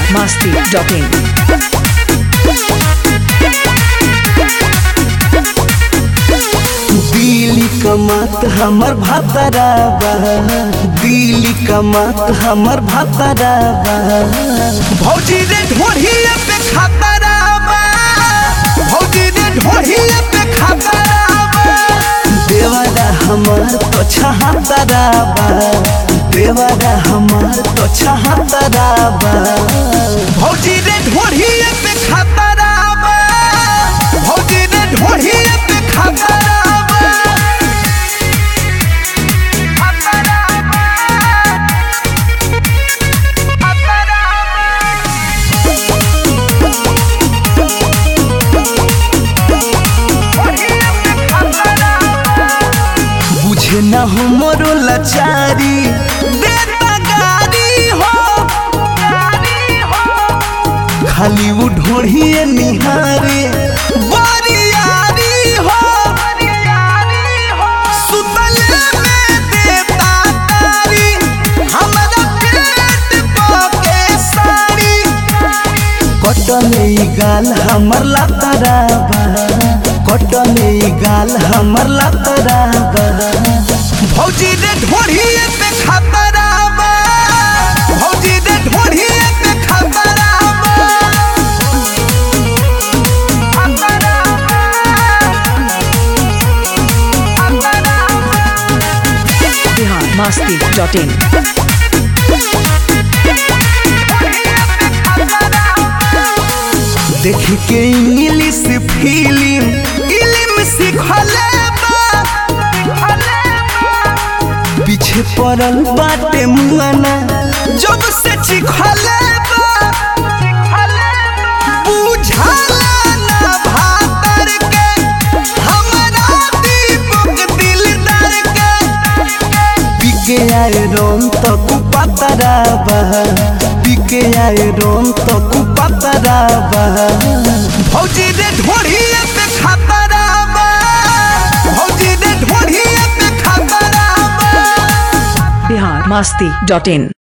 biharmasti.in Delhi कमात हमर भातराबा दिल्ली कमात हमर भातराबा भौजी रे ढोढ़िए पे खातराबा भौजी रे ढोढ़िए पे खातराबा देवारा हमार तो छहातराबा देवारा हमार तो छहातराबा भौजी रे ढोढ़िए पे खातराबा भौजी रे ढोढ़िए पे खातराबा बुझे न हो मोरो लाचारी देता गारी हो खाली वो ढोढ़िए निहारे बारियारी हो सुतले में देता तारी हमरा पेट पके साड़ी कटने ई गाल हमर लातराबा कटने ई गाल हमर लातराबा भौजी रे ढोढ़िए पे खतराबा भौजी रे ढोढ़िए पे खतराबा biharmasti.in देख के इंग्लिश फिल्म इल्म सिखले पीछे पड़ल बाटे मुआना जब से चिखले बुझाला ना भातर के हमरा दीपक दिलदार के पिके आए रोम तो कुपतराबा पिके आए रोम तो कुपतराबा भौजी रे ढोढ़िए पे खतराबा भौजी रे ढोढ़िए पे खतराबा biharmasti.in